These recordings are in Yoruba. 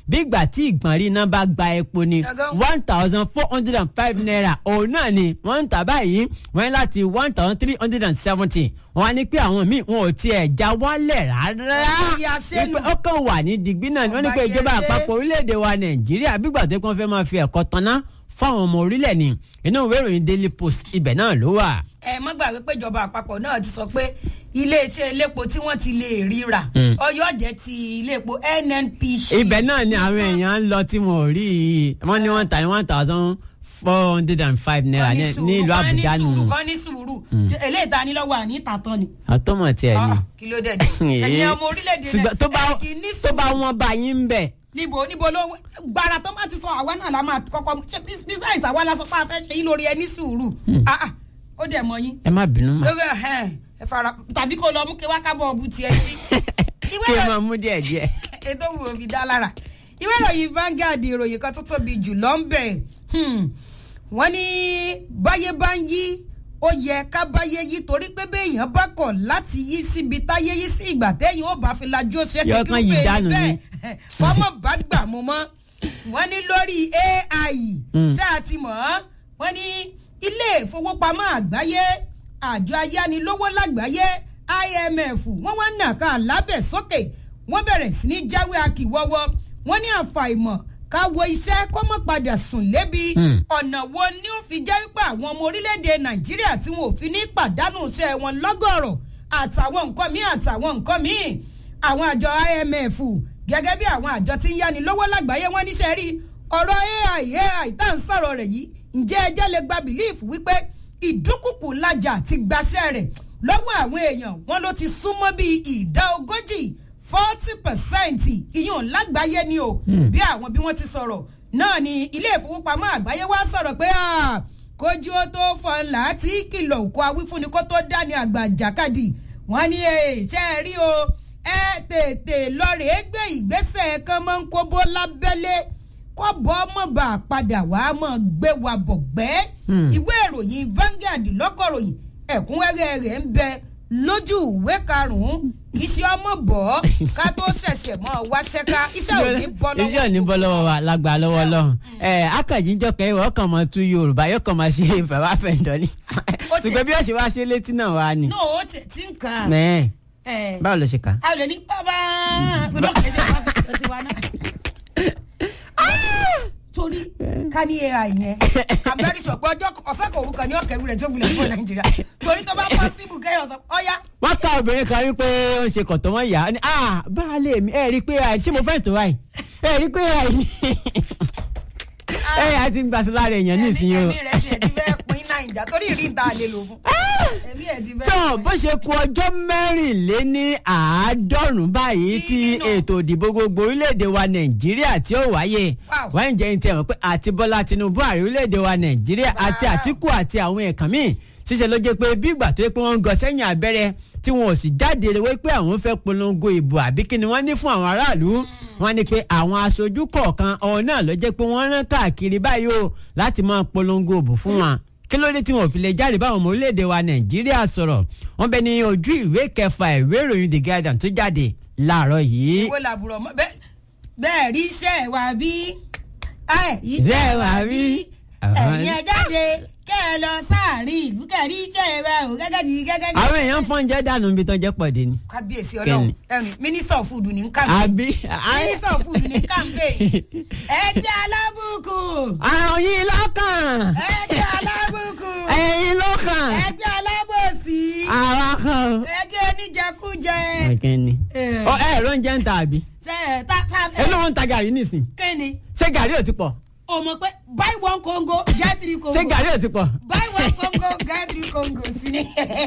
bí ìgbà tí ìgbọ̀nrín iná bá gba epo ni Ẹ̀gán. one thousand four hundred and five naira òun náà ni wọ́n ń tà báyìí wọ́n ní láti one thousand three hundred and seventy wọ́n á ní pé àwọn míì wọn ò tiẹ̀ já wálẹ̀ rárá Ìyá sẹ́nu. Wípé ó kàn wà ní digbí náà ni wọ́n ní pé Ọba ìjọba yẹn ṣe. àpapọ̀ orílẹ̀-èdè wa nàìjíríà bígbà tó kàn fẹ́ máa fi ẹ̀kọ́ tanná fáwọn ọmọ orílẹ̀ ni inú ìwé ìròyìn daily post ibẹ̀ náà ló wà. ẹ má gbàgbé pé ìjọba àpapọ̀ náà ti sọ pé iléeṣẹ́ elépo tí wọ́n ti lè ríra Mm. ọyọ́ jẹ́ ti iléepo nnpc. ibẹ̀ náà ni àwọn èèyàn ń lọ tí wọn ò rí i wọ́n ní wọ́n ta ní one thousand four hundred and five naira ní ní ìlú àbújá nù. nù. kọ́ ní sùúrù eléyìí ta ni lọ́wọ́ àní ìtàtàn ni. àtọmọ tiẹ̀ ni. Ah, kí ló dé dé ẹ̀yin ọmọ orílẹ̀-èdè ṣùgbọ́n tó bá ẹ kì í ní tó bá sùúrù. wọn bá yín ń bẹ̀. níbo níbo ló gbàrà tó má ti sọ àwa náà la máa kọ́kọ́ ṣe bísáìsì àwa la sọ pé a fẹ́ ṣe yín lórí ẹ ní sùúrù Ah, ah, ó dẹ̀ mọ yín ẹ má bínú mọ́ lórí ẹ ẹ fara tàbí kó lọ mú kí wá kábọ̀ ọ̀bù tiẹ̀ sí. ìwé kí ẹ ìròyìn- máa mú díẹ̀ díẹ̀. ètò òwò òbí dá lára ìwé ìròyìn Vanguard ìròyìn kan tó tóbi jù lọ ń bẹ̀ wọ́n ní báyé bá ń yí ó yẹ ká báyé yí torí pé béèyàn bá kọ̀ láti yí síbi táyé yí sí ìgbà téèyàn ó bá fi lajú ó ṣe Yọ kán yí dànù ni. fọmọ bá gbà mú mọ́ wọ́n ní lórí AI Mm. ṣáà ti mọ̀ ọ́ wọ́n ní ilé ìfowópamọ́ àgbáyé àjọ ayánilówó lágbàáyé IMF wọ́n wá nàka lábẹ́ sókè wọ́n bẹ̀rẹ̀ sí ní jáwé akíwọ́wọ́ wọ́n ní àfàìmọ̀ ká wo iṣẹ́ kó mọ̀ padà sùn lébi Hmm. ọ̀nà wo ni ó fi jẹ́ wípé àwọn ọmọ orílẹ̀-èdè Nàìjíríà tí wọn ò fi ní pàdánù iṣẹ́ wọn lọ́gọ̀rọ̀ àtàwọn nǹkan míì àtàwọn nǹkan míì àwọn àjọ IMF gẹ́gẹ́ bí àwọn àjọ tí ń yáni lówó lágbàáyé wọn níṣẹ́ rí ọ̀rọ̀ AI AI tá à ń sọ̀rọ̀ rẹ̀ yìí ǹjẹ́ ẹjẹ́ lè gba bìlíìfù wípé ìdúnkùkù lajà ti gbaṣẹ́ rẹ̀ lọ́wọ́ àwọn èèyàn wọn ló ti súnmọ́ bíi ìdá ogójì forty percent ìyún lágbàáyé ni o bí àwọn bí wọ́n ti sọ̀rọ̀ náà ni ilé ìfowópamọ́ àgbáyé wá sọ̀rọ̀ pé ah, kójú ó tó fọn láti kìlọ̀ òkú awífúnni kó tó dání àgbà jàkadì wọ́n ní ẹ ṣe é rí o ẹ tètè lọ́ọ̀rẹ́ gbé ìgbésẹ̀ kan máa ń kóbó lábẹ́lé kọ́ bọ́ mọ̀ bá a padà wá mọ̀ gbé wa bọ̀ gbẹ́. Hmm. ìwé ìròyìn Vanguard lọ́kọ̀ròyìn ẹ̀kúnrẹ́rẹ́ rẹ̀ ń bẹ lójú ìwé karùn-ún kì í ṣe ọmọ bọ̀ ká tó ṣẹ̀ṣẹ̀ mọ́ wáṣẹ́ ká iṣẹ́ ò ní bọ́ lọ́wọ́ iṣẹ́ ò ní bọ́ lọ́wọ́ wa lágbà lọ́wọ́ lọ́hùn. ẹ akànjíjọ́ kẹ́ ìwọ kàn máa tú yorùbá yóò kàn máa ṣe ìfẹ̀wá fẹ̀ǹdọ́ ni. Ó ti- ṣùgbọ́n bí wọ́n ṣe wá ṣe létí náà wá ni. náà ó tẹ̀ tí ń kàn án. mẹ́ẹ̀ ẹ̀ báwo ló ṣe kà á. a lè ní bàbá gbọdọ̀ kìí ṣe pásítọ̀ tiwa náà. torí ká ní ai yẹn abẹ́rẹ́ sọ̀pọ̀ ọjọ́ ọ̀sẹ̀ kò orúkọ ní ọ̀kẹ́rù rẹ̀ tí ó gbilẹ̀ fún nàìjíríà torí tó bá pọ́sibù kẹ́yọ̀ sọ ọ̀yá wọ́n ká obìnrin kan wípé ó ń ṣe kọ̀tọ́ mọ́ ìyá ni ah baálé mi ẹ rí i pé ai ṣé mo fẹ́ tó ai ẹ rí i pé ai ni ẹ ai ti ń gbàsí lára èèyàn nísìnyí o. ẹ̀mí rẹ̀ tiẹ̀ ti fẹ́ pín nàìjà torí ìrí ìta lè lò fún ẹ̀mí ẹ̀ ti fẹ́ tán pín. bó ṣe ku ọjọ́ mẹ́rìnléní àádọ́rùn-ún báyìí tí Nínú. ètò ìdìbò gbogbo orílẹ̀-èdè wa nàìjíríà tí ó wáyé Wow. wọ́n ń jẹ́ ní tiẹ̀ mọ̀ pé àti bọ́lá tinubu ààrẹ orílẹ̀-èdè wa nàìjíríà àti Wow. àtìkù àti àwọn ẹ̀kan míì ṣíṣe ló jẹ́ pé bí ìgbà tó yẹ pé wọ́n ń gọ sẹ́yìn abẹ́rẹ́ tí wọn ò sì jáde wí pé àwọn fẹ́ polongo ìbò àbí kí ni wọ́n ní fún àwọn aráàlú wọ́n ní pé àwọn aṣojú kọ̀ọ̀kan ọ̀hún náà ló jẹ́ pé wọ́n rán káàkiri báyìí o láti máa polongo ìbò fún wọn kí ló dé tí wọn ò fi lè jáde báwọn ọmọ orílẹ̀-èdè wa nàìjíríà sọ̀rọ̀ wọ́n bẹ ní ojú ìwé kẹfà ìwé ìròyìn the guardian tó jáde láàárọ̀ yìí. ìwé làbúrò mọ́ bẹ́ẹ̀ bẹ́ẹ̀ rí iṣẹ́ wa bí ẹ̀ Iṣẹ́ wa bí. ẹ̀yin ẹ jáde kẹ́ ẹ lọ sáàrin ìlú kẹ́ ẹ rí iṣẹ́ wa o gẹ́gẹ́ di gẹ́gẹ́ di. àwọn èèyàn fọ́n jẹ́ dànù níbi tó jẹ́ pọ̀dé ni. kábíyèsí Kẹ́ni. ọlọ́run ẹ̀rìn mínísítà fúdù ní kàmpé àbí mínísítà fúdù ní kàmpé ẹgbẹ́ alábùkù àwọn yìí lọ́kàn ẹgbẹ́ alábùkù ẹ̀yin lọ́kàn ẹgbẹ́ alábòsí àwọn kan. ẹgbẹ́ oníjẹkújẹ. ọ̀kẹ́ ni Eh. ọ ẹ ẹ̀rọ ń jẹ́ ń ta àbí ṣe ẹ ta ta ẹ ló ń ta gàrí nísìn kéne ṣé gàrí ò ti pọ̀ o mọ̀ pé buy one congo get three congo ṣé gàrí ò ti pọ̀. buy one congo get three congo sí ni.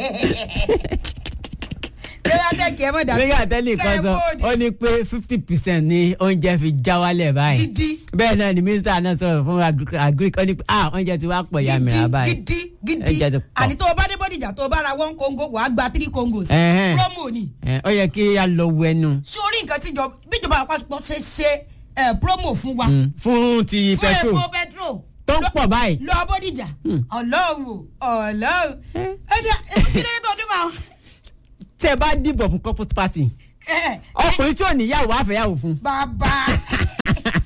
ṣé wàá tẹ̀kì ẹ mọ̀ dàbí. nígbà tẹ́lẹ̀ kan sọ ó ní pé fifty percent ni oúnjẹ fi já wálẹ̀ báyìí gidi bẹ́ẹ̀ náà ni mínísítà náà sọ̀rọ̀ fún agric agric ó ní pé ah oúnjẹ ti wá pọ̀ ya mìíràn báyìí. gidi gidi Ẹ̀jẹ̀ ti gidi pọ̀. àní tó o bá dé bọ́dìjà tó o bá ra one congo wàá gba three congos Ẹ̀hẹ́n. promo ni Ẹ, ó yẹ kí a lọ wo ẹnu sórí nǹkan tíjọba bíjọba àpapọ̀ ṣe ṣe ẹ, promo fún wa mm, fún ti fún petrol epo petrol tó ń pọ̀ báyìí. lọ bọ́dìjà Hmm. ọlọ́run ọlọ́run Eh. ẹ jẹ́ kí lóde tó dún máa tẹ́ ẹ bá dìbò fún corporate party ẹ ẹ ọkùnrin tí ò níyàwó àfẹ́yàwó fún bàbá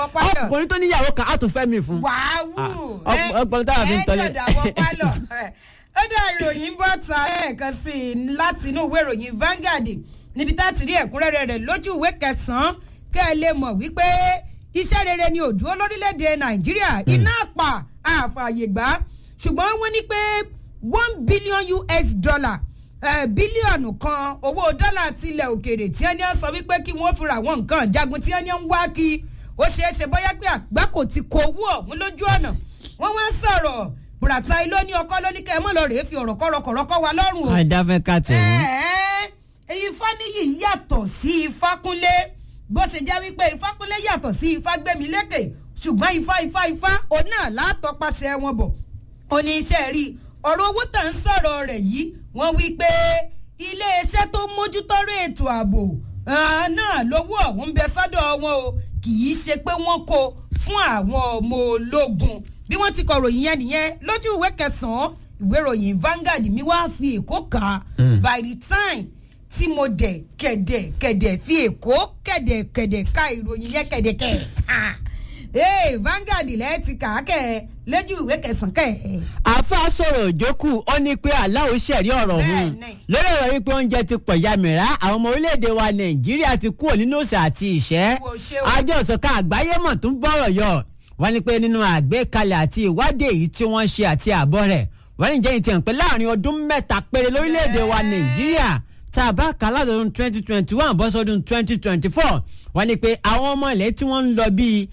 wọ pálọ̀. ọkùnrin tó níyàwó kan á tún fẹ́ mi fún. wàáwù Ah, ọp- ọpọlọ táwọn fi ń tọ́lé. ẹ dọ̀dà wọ pálọ̀ ó dá ìròyìn bọ́ ta ẹ̀ẹ̀kan sí i láti inú ìwé ìròyìn Vanguard níbi tá a ti rí ẹ̀kúnrẹ́rẹ́ rẹ̀ lójú ìwé kẹsàn-án kẹ́ ẹ lè mọ̀ wípé iṣẹ́ rere ni òdúró lórílẹ̀‐èdè Nàìjíríà iná àpà àfààyè gbà ṣùgbọ́n wọ́n ní pé one billion US dollar eh, bílíọ̀nù kan owó dọ́là tilẹ̀ òkèèrè tí ẹni sọ wípé kí wọ́n fi ra àwọn nǹkan jagun tí ẹni ń wá kí ó ṣeé ṣe bóyá pé àgbákò ti kó owó ọ̀hún lójú ọ̀nà wọ́n wá sọ̀rọ̀ bùràtà ilé ní ọkọ lóní kẹ́ ẹ mọ̀ lọ rèé fi ọ̀rọ̀ kọ́rọ̀kọ̀rọ̀ wa lọ́rùn o. àìdáfẹ́ ká tẹ̀ wọ́n. ẹ̀ẹ́ Ifáníyì yàtọ̀ sí Ifákúnlé bó ṣe jẹ́ wípé Ifákúnlé yàtọ̀ sí Ifágbémilékè ṣùgbọ́n Ifá Ifá Ifá òun náà látọpasẹ̀ wọn bọ̀ ó ní iṣẹ́ rí ọ̀rọ̀ owó tà ń sọ̀rọ̀ rẹ̀ yìí wọ́n wí pé iléeṣẹ́ tó mójútọ́rọ̀ ètò ààbò ah, náà lówó ọ̀hún bẹ sọ́dọ̀ wọn o kì í ṣe pé wọ́n kó fún àwọn ọmọ ológun bí wọ́n ti kọ̀ròyìn yẹn nìyẹn lójú ìwé kẹsàn-án ìwé ìròyìn Vanguard mi wá fi èkó kà á by the time tí mo dẹ̀ kẹ̀dẹ̀ kẹ̀dẹ̀ fi èkó kẹ̀dẹ̀ kẹ̀dẹ̀ ka ìròyìn yẹn kẹ̀dẹ̀ kẹ̀ ha ee Vanguard lẹ́ẹ̀ ti kà á kẹ̀ ẹ́ lójú ìwé kẹsàn-án kẹ̀ ẹ́. àfa sọ̀rọ̀ òjókù ó ní pé aláwo ṣẹ̀rí ọ̀rọ̀ ọ̀hún Bẹ́ẹ̀ni. lórí ọ̀rọ̀ wípé oúnjẹ ti pọ̀ ya mìíràn àwọn ọmọ orílẹ̀-èdè wa nàìjíríà ti kúrò nínú òsè àti ìṣẹ́ Wo ṣe o. àjọ ìṣọ̀ká àgbáyé mọ̀ tún bọ̀rọ̀ yọ wọ́n ní pé nínú àgbékalẹ̀ àti ìwádìí èyí tí wọ́n ṣe àti àbọ̀ rẹ̀ wọ́n ní jẹ́ ìtàn pé láàrin ọdún mẹ́ta péré lórílẹ̀-èdè wa nàìjíríà tá a bá kà á látọdún twenty twenty one bọ́ sọ́dún twenty twenty four wọ́n ní pé àwọn ọmọ ilẹ̀ tí wọ́n ń lọ bíi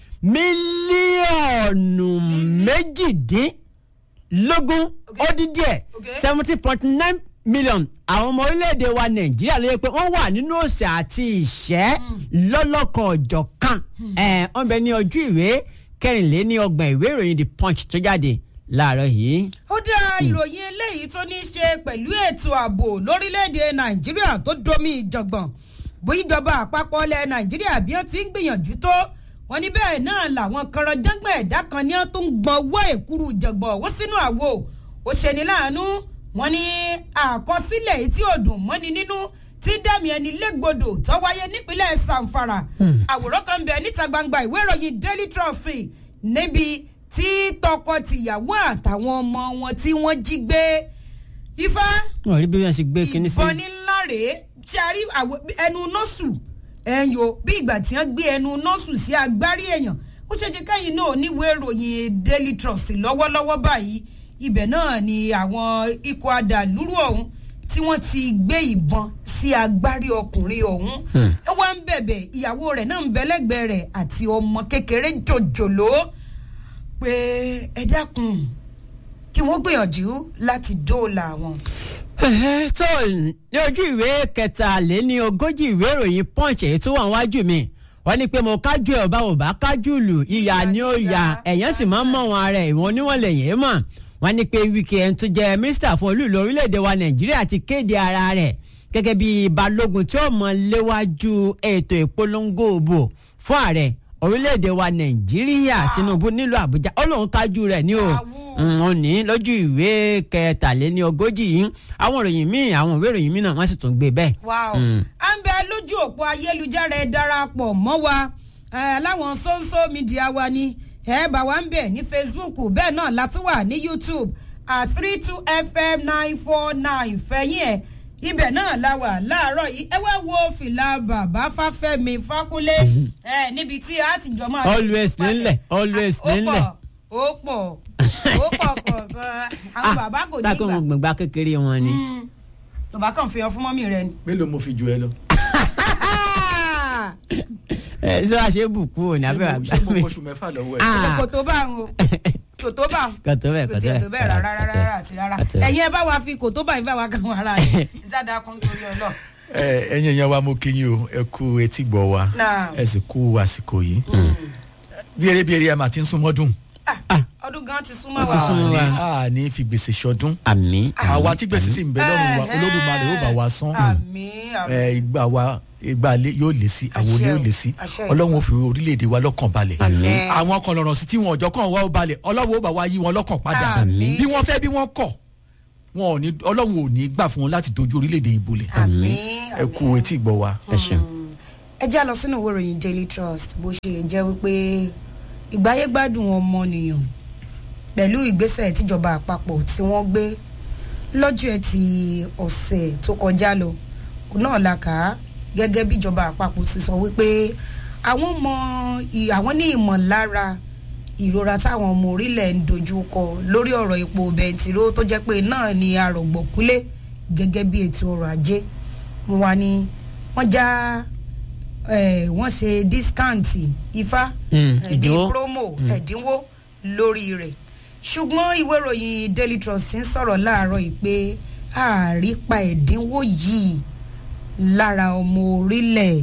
mílíọ̀nù méjìdín lógún Okay. ó dín díẹ̀ Okay. seventy point nine million àwọn ọmọ orílẹ̀-èdè wa nàìjíríà ló yẹ pé wọ́n wà nínú òsè àti ìṣẹ́ lọ́lọ́kan ọ̀jọ̀ kan ẹ̀ wọ́n bẹ ní ojú ìwé kẹrìnléní ọgbọ̀n ìwé ìròyìn the punch tó jáde láàárọ̀ yìí. ó dá ìròyìn eléyìí tó ní í ṣe pẹ̀lú ètò ààbò lórílẹ̀‐èdè nàìjíríà tó domi ìjọ̀gbọ̀n bó ìjọba àpapọ̀ ilẹ̀ nàìjíríà bí ó ti ń gbìyànjú tó wọn ní bẹ́ẹ̀ náà làwọn kọ̀rọ̀jọ́gbọ̀n ẹ̀dá kan ní wọ́n tó ń gbọ́n owó èkúrú ìjọ̀gbọ̀n owó sínú àwo ó ṣe ní láàánú wọn ní àkọsílẹ̀ èyí tí ò dùn mọ́ni nínú tí dẹ́mi ẹni légbodò tó wáyé nípínlẹ̀ sanfara àwòrán kan bẹ níta gbangba ìwé ìròyìn daily trust níbi tí tọkọ-tìyàwó àtàwọn ọmọ wọn tí wọ́n jí gbé ifá wọ́n rí bí wọ́n ṣe gbé kinní sí. ìbọn ńlá rèé tí a rí àwọ- ẹnu nọ́ọ̀sù ẹ̀yọ bí ìgbà tí wọ́n gbé ẹnu nọ́ọ̀sù sí agbárí èèyàn ó ṣe ṣe káyìn náà níwèé ìròyìn daily trust lọ́wọ́lọ́wọ́ báyìí ibẹ̀ náà ni àwọn ikọ̀ adàlúrú ọ̀hún tí wọ́n ti gbé ìbọn sí agbárí ọkùnrin ọ̀hún ẹ wá ń bẹ̀bẹ̀ ìyàwó rẹ̀ náà ń bẹ lẹ́gbẹ̀ẹ́ rẹ̀ àti ọmọ kékeré jòjòló pé ẹ dákun kí wọ́n gbìyànjú láti dóòlà wọn. Ẹ̀hẹ́, tó ní ojú ìwé kẹtàléní ogójì ìwé ìròyìn punch èyí tó wà níwájú mi wọ́n ní pé mo kájú ẹ̀ ọba ò bá kájú lù ìyá ni ó yà ẹ̀yàn sì máa ń mọ̀ wọn ara ẹ̀ ìwọ̀n oníwọ̀n lẹ̀yìn mọ̀ wọ́n ní pé wíkẹ́ ẹni tó jẹ́ mínísítà fún olú ìlú orílẹ̀-èdè wa nàìjíríà ti kéde ara rẹ̀ gẹ́gẹ́ bí balógun tí ó mọ̀ léwájú ètò ìpolongo òbò fún ààrẹ orílẹ̀-èdè wa nàìjíríà tinubu nílùú àbújá ó lóun kájú rẹ̀ ní o Àwù. wọ́n ní lójú ìwé kẹtàléní ogójì yìí àwọn ìròyìn míì àwọn ìwé ìròyìn míì náà wọ́n sì tún gbé bẹ́ẹ̀. wow Mm. à ń bẹ lójú òpó ayélujára ẹ darapọ̀ mọ́ wa ẹ, láwọn sọ́nsọ́ mídíà wa ni ẹ bá wa ń bẹ̀ ní facebook bẹ́ẹ̀ náà láti wà ní youtube at three two fm nine four nine fẹ̀yìn ẹ̀ ibẹ̀ náà la wà láàárọ̀ yìí ẹ wá wo fìlà bàbá fáfẹ́mi fákúnlé ẹ níbi tí a ti jọ máa. Always nílẹ̀, always ó nílẹ̀. pọ̀ ó pọ̀ ó pọ̀ pọ̀ gan-an àwọn bàbá kò ní tákò gbà wọn gbọ̀ngbà kékeré wọn ni. Mm. bàbá kan fi hàn fún mọ́mì rẹ ni. mélòó mo fi ju ẹ lọ. ẹ ṣé wàá ṣe é bùkún òní abẹ́ ṣé àgbà mo- ṣé mo mi. kóṣù mẹ́fà lọ́wọ́ ẹ. Ah. kò tó bá ń o kò tó bá ń kò tó bẹ́ẹ̀ kò kò tó tiẹ̀ bẹ́ẹ̀ tó bẹ́ẹ̀ rárá rárá rárá àti rárá kò tó bẹ́ẹ̀. ẹ̀yin ẹ bá wa fi kò tó bá yín bá wa kàn wọ́n ara rẹ̀ ìjáde kan torí ọlọ́ ẹ ẹ̀yin èèyàn wa mo kí yín o ẹ kú etí gbọ́ wa Náà. ẹ sì kú àsìkò yìí. bí eré bí eré ẹ máa ti ń súnmọ́ dùn. ọdún gan ti súnmọ́ Ó wa ti súnmọ́ wa. a ní fi gbèsè ṣọdún. àmì. àwa tí gbèsè sì ń bẹ lọ́rùn wa olódùmarè ó bá wa san. àmín àmín ẹ ìgbà wa ìgbà lé- yóò lé sí àwọn olé Àṣẹ yóò o, lé sí àṣẹ o. ọlọ́run ó fi orílẹ̀-èdè wa lọ́kàn balẹ̀ Àmín. àwọn kan lọ́rọ̀ sí tí wọn ọjọ́ kan wá ó balẹ̀ ọlọ́run ó bá wa yí wọn lọ́kàn padà Àmín. bí wọ́n fẹ́ bí wọ́n kọ̀ wọn ò ní ọlọ́run ò ní gbà fún wọn láti dojú orílẹ̀-èdè ìbolẹ̀ àmín ẹ kú etí gbọ́ wa. ẹ ṣeun. ẹ já lọ sínú ìwé ìròyìn daily trust bó ṣe jẹ́ wípé ìgbáyégbádùn ọmọnìyàn pẹ̀lú ìgbésẹ̀ tíjọba àpapọ̀ tí wọ́n gbé lọ́jọ́ ẹtì ọ̀sẹ̀ tó kọjá lọ náà la kà á gẹ́gẹ́ bí ìjọba àpapọ̀ ti sọ wípé àwọn mọ ì- àwọn ní ìmọ̀lára ìrora táwọn ọmọ orílẹ̀ ń dojú kọ lórí ọ̀rọ̀ epo bẹntiró tó jẹ́ pé náà ni arọ̀gbọ̀kúlé gẹ́gẹ́ bí ètò ọrọ̀ ajé wọn wá ní wọ́n já eh, wọ́n ṣe dískáǹtì ifá Mm, eh, bíi ìdínwó. promo ẹ̀dínwó lórí rẹ̀ ṣùgbọ́n ìwé ìròyìn daily trust ń sọ̀rọ̀ láàárọ̀ yìí pé àrípa ẹ̀dínwó yìí lára ọmọ orílẹ̀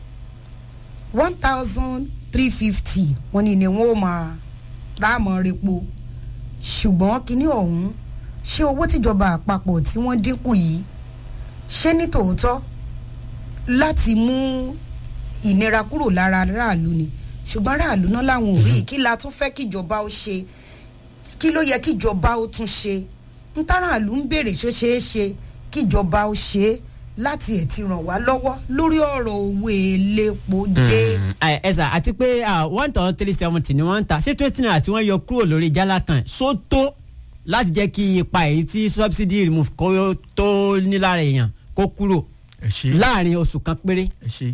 one thousand three fifty wọ́n ní ni wọ́n ó máa dáàmú repo ṣùgbọ́n kínní ọ̀hún ṣé owó tíjọba àpapọ̀ tí wọ́n dínkù yìí ṣé ní tòótọ́ láti mú ìnira kúrò lára aráàlú ni ṣùgbọ́n aráàlú náà làwọn ò rí i kí la tún fẹ́ kíjọba ó ṣe kí ló yẹ kíjọba ó tún ṣe ń táràlú ń béèrè ṣó ṣeé ṣe kíjọba ó ṣe é láti ẹ̀ ti ràn wá lọ́wọ́ lórí ọ̀rọ̀ owó elépo dé. ẹ ẹ sà àti pé one thousand three seventy ni wọ́n ń ta ṣé twenty naira tí wọ́n yọ kúrò lórí jálá kan ṣó tó láti jẹ́ kí ipa èyí tí subsidy remove kó tó nílára èèyàn kó kúrò ẹ ṣe láàrin oṣù kan péré. ẹ ṣe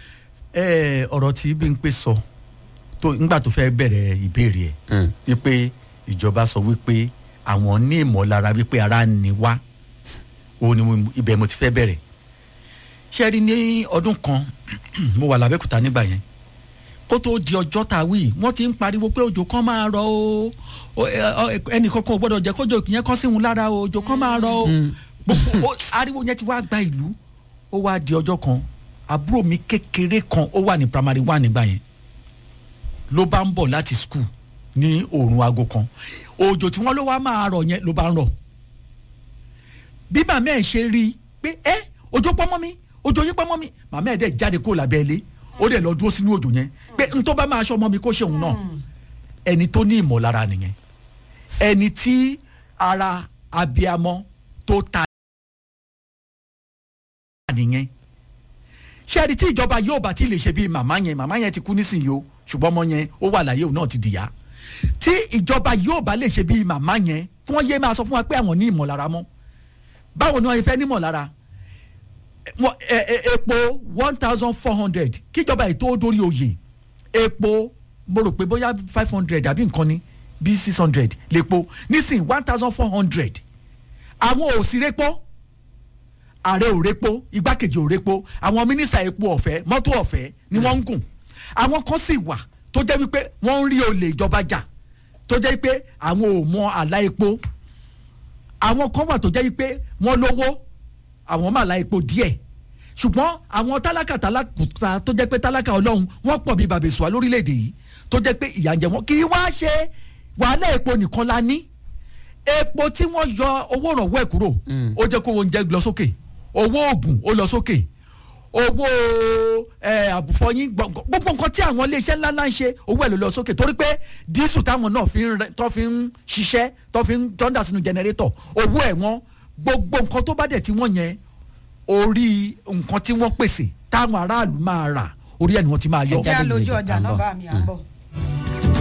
ẹ ọ̀rọ̀ tí Bímpé sọ tó nígbà tó fẹ́ bẹ̀rẹ̀ ìbéèrè ẹ̀ wípé ìjọba sọ wípé àwọn ní ìmọ̀lára wípé ara ń ni wá òun ni mo- ibẹ̀ mo ti fẹ́ bẹ̀rẹ̀ ṣe rí ní ọdún kan mo wà lábẹ́kúta nígbà yẹn kó tó di ọjọ́ tá a wí wọ́n ti ń pariwo pé òjò kan máa rọ o o ẹ- ọ- ẹnì kankan ò gbọ́dọ̀ jẹ́ kójò yẹn kán sí wọn lára o òjò kan máa rọ o gbogbo o- ariwo yẹn ti wá gba ìlú ó wá di ọjọ́ kan àbúrò mi kékeré kan ó wà ní primary one nígbà yẹn ló bá ń bọ̀ láti school ní òòrùn aago kan òjò tí wọ́n ló wá máa rọ̀ yẹn ló bá ń rọ̀ bí màmá ẹ̀ ṣe rí i pé ẹ òjò pọ́ mọ́ mi òjò yí pọ́ mọ́ mi màmá ẹ̀ dẹ̀ jáde kó lábẹ́ ilé ó dẹ̀ lọ dúró sínú òjò yẹn pé n tó bá máa ṣọ́ mọ́ mi kó ṣe òun náà ẹni tó ní ìmọ̀lára nìyẹn ẹni tí ara abiamọ tó ta nìyẹn ṣé ẹni tí ìjọba yóò bá ti lè ṣe bíi màmá yẹn màmá yẹn ti kú nísìnyí o ṣùgbọ́n ọmọ yẹn ó wà láyé òun náà ti dìyà tí ìjọba yóò bá lè ṣe bíi màmá yẹn kí wọ́n yé máa sọ fún wa pé àwọn ní ìmọ̀lára mọ́ báwo ni wọ́n fẹ́ ní ìmọ̀lára Wọ́n- ẹ- ẹ- epo one thousand four hundred kíjọba ètò ó dórí oyè epo mo rò pé bóyá five hundred àbí nǹkan ni bí six hundred lèpo nísìnyí one thousand four hundred àwọn ò sí repo ààrẹ ò repo igbákejì ò repo àwọn mínísítà epo ọ̀fẹ́ mọ́tò ọ̀fẹ́ ni wọ́n ń gùn àwọn kan sì wà tó jẹ́ wípé wọ́n ń rí olè ìjọba jà tó jẹ́ wípé àwọn ò mọ àlá epo àwọn kan wà tó jẹ́ wípé wọ́n lówó àwọn máa la epo díẹ̀ ṣùgbọ́n àwọn tálákà tálákà tó jẹ́ pé tálákà ọlọ́run wọ́n pọ̀ bíi bàbèsùwà lórílẹ̀‐èdè yìí tó jẹ́ pé ìyà ń jẹ wọ́n kì í wá ṣe wàhálà epo nìkan la ní epo tí wọ́n yọ owó ìrànwọ́ ẹ̀ kúrò ó jẹ́ kó oúnjẹ lọ sókè owó oògùn ó lọ sókè owó ẹ, àbùfọyín gbọ- gbọ- gbogbo nǹkan tí àwọn iléeṣẹ́ ńláńlá ń ṣe owó ẹ̀ ló lọ sókè torí pé dísù táwọn náà fi ń rẹ- tó fi ń ṣiṣẹ́ tó fi ń tọ́ndà sínú jẹnẹrétọ̀ owó ẹ̀ wọ́n gbogbo nǹkan tó bá dẹ̀ tí wọ́n yẹn orí nǹkan tí wọ́n pèsè táwọn aráàlú máa rà orí ẹ̀ ni wọ́n ti máa yọ. ẹ jẹ́ jáde àlójú lójú, ọjà à ń náà bọ̀. bá mi à ń bọ̀.